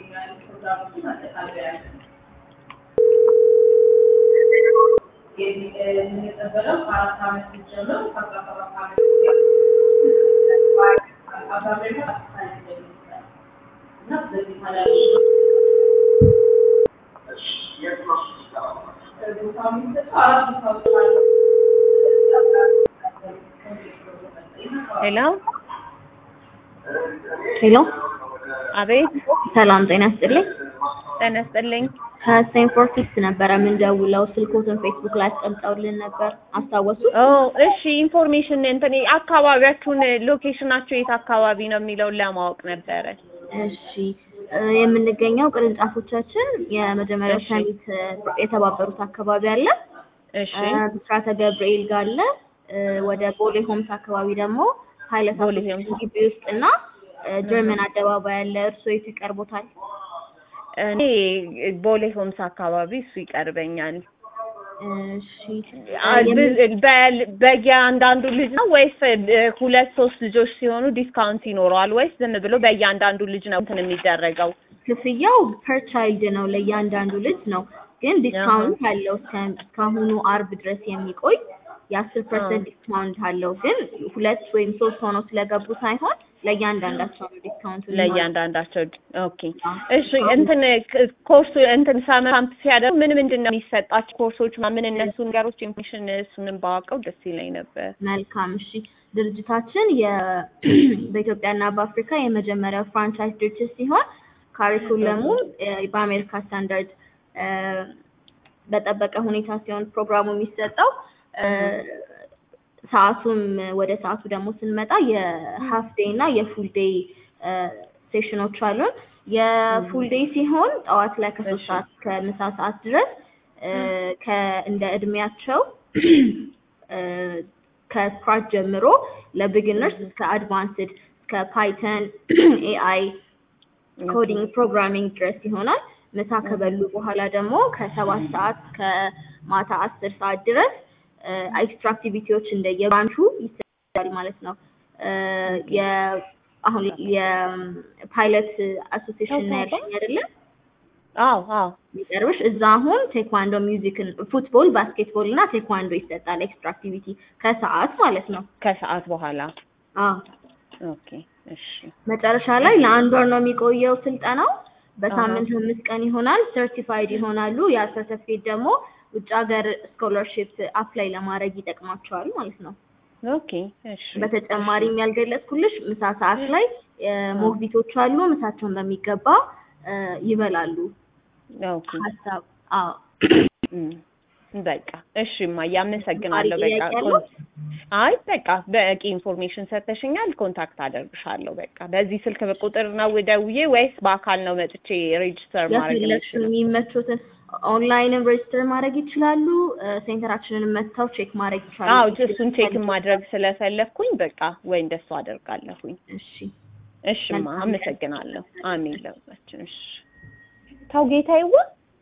የምንቀበለው ከአራት ዓመት ጀምሮ ከአስራ ሰባት ዓመት አብዛኛው እና በዚህ ማለት ቦታ የሚሰጠው አራት ቦታዎች አሉ። ሄሎ ሄሎ አቤት ሰላም ጤና ይስጥልኝ። ጤና ይስጥልኝ ከስቴንፎርድ ኪድስ ነበረ የምንደውለው ስልኮትን ፌስቡክ ላይ አስቀምጠውልን ነበር አስታወሱ? ኦ እሺ ኢንፎርሜሽን እንትን አካባቢያችሁን ሎኬሽናችሁ የት አካባቢ ነው የሚለውን ለማወቅ ነበረ እሺ እ የምንገኘው ቅርንጫፎቻችን የመጀመሪያው እሺ። ሰሚት እ የተባበሩት አካባቢ አለ እሺ እ ብስራተ ገብርኤል ጋር አለ እ ወደ ቦሌ ሆምስ አካባቢ ደግሞ ኃይለ ቦሌ ሥላሴ ሆምስ። ግቢ ውስጥ እና እ ጀርመን አደባባይ አለ እርስዎ የት ይቀርቦታል? እኔ ቦሌ ሆምስ አካባቢ እሱ ይቀርበኛል እሺ አ- ብ- በ- በየአንዳንዱ ልጅ ነው ወይስ እ ሁለት ሶስት ልጆች ሲሆኑ ዲስካውንት ይኖረዋል ወይስ ዝም ብሎ በየአንዳንዱ ልጅ ነው እንትን የሚደረገው ክፍያው ፐር ቻይልድ ነው ለእያንዳንዱ ልጅ ነው። ግን ዲስካውንት አለው እስከ እስካሁኑ አርብ ድረስ የሚቆይ የአስር ፐርሰንት ዲስካውንት አለው። ግን ሁለት ወይም ሶስት ሆነው ስለገቡ ሳይሆን ለእያንዳንዳቸው ነው ዲስካውንቱ የሚሆነው። ለእያንዳንዳቸው ኦኬ አዎ። እሺ እንትን ክ- ኮርሱ እንትን ሳመር ካምፕ ሲያደርጉ ምን ምንድን ነው የሚሰጣቸው ኮርሶች ምን እነሱ ነገሮች ኢንፎርሜሽን እሱንም ባወቀው ደስ ይለኝ ነበር መልካም እሺ። ድርጅታችን የ- በኢትዮጵያና በአፍሪካ የመጀመሪያው ፍራንቻይዝ ድርጅት ሲሆን ካሪኩለሙ እ በአሜሪካ ስታንዳርድ እ በጠበቀ ሁኔታ ሲሆን ፕሮግራሙ የሚሰጠው እ ሰዓቱም ወደ ሰዓቱ ደግሞ ስንመጣ የሀፍ ዴይ እና የፉል ዴይ ሴሽኖች አሉን። የፉል ዴይ ሲሆን ጠዋት ላይ ከሶስት እሺ። ሰዓት እስከ ምሳ ሰዓት ድረስ እ ከ- እንደ እድሜያቸው እ ከስክራች ጀምሮ ለቢግነርስ እስከ አድቫንስድ እስከ ፓይተን ኤአይ ኮዲንግ ፕሮግራሚንግ ድረስ ይሆናል። ምሳ ከበሉ በኋላ ደግሞ ከሰባት ሰዓት ከማታ አስር ሰዓት ድረስ ኤክስትራ አክቲቪቲዎች እንደየብራንቹ ይሰጣል ማለት ነው። እ የ- አሁን የፓይለት አሶሲዬሽን ነው ያለኝ አይደለ? አዎ አዎ የሚቀርብሽ እዛ አሁን ቴኳንዶ ሚውዚክን፣ ፉትቦል፣ ባስኬትቦል እና ቴኳንዶ ይሰጣል ኤክስትራ አክቲቪቲ ከሰዓት ማለት ነው። ከሰዓት በኋላ አዎ ኦኬ እሺ መጨረሻ ላይ ለአንድ ወር ነው የሚቆየው ስልጠናው። በሳምንት አምስት ቀን ይሆናል። ሰርቲፋይድ ይሆናሉ። ያ ሰርቲፊኬት ደግሞ ውጭ ሀገር ስኮለርሺፕ አፕላይ ለማድረግ ይጠቅማቸዋል ማለት ነው። ኦኬ እሺ በተጨማሪም ያልገለጽኩልሽ ምሳ ሰዓት ላይ ሞግዚቶች አሉ። ምሳቸውን በሚገባ እ ይበላሉ። ኦኬ ሀሳብ አዎ እም፣ በቃ እሺ እማዬ አመሰግናለሁ። ተጨማሪ በቃ ጥያቄ አለው? ኮን- አይ በቃ በቂ ኢንፎርሜሽን ሰጥተሽኛል። ኮንታክት አደርግሻለሁ። በቃ በዚህ ስልክ ቁጥር ነው ደውዬ ወይስ በአካል ነው መጥቼ ሬጅስተር ማድረግ የፈለግሽውን የምችለው? የሚመቹትን ኦንላይንም ሬጅስተር ማድረግ ይችላሉ። እ ሴንተራችንን መጥተው ቼክ ማድረግ ይችላሉ። አዎ እሱን ቼክ ማድረግ ስለፈለግኩኝ በቃ ወይ እንደሱ አደርጋለሁኝ። እሺ እሽማ መልካም ቀን። አመሰግናለሁ። አሜን ለሁላችን። እሺ ታው ጌታዬዋ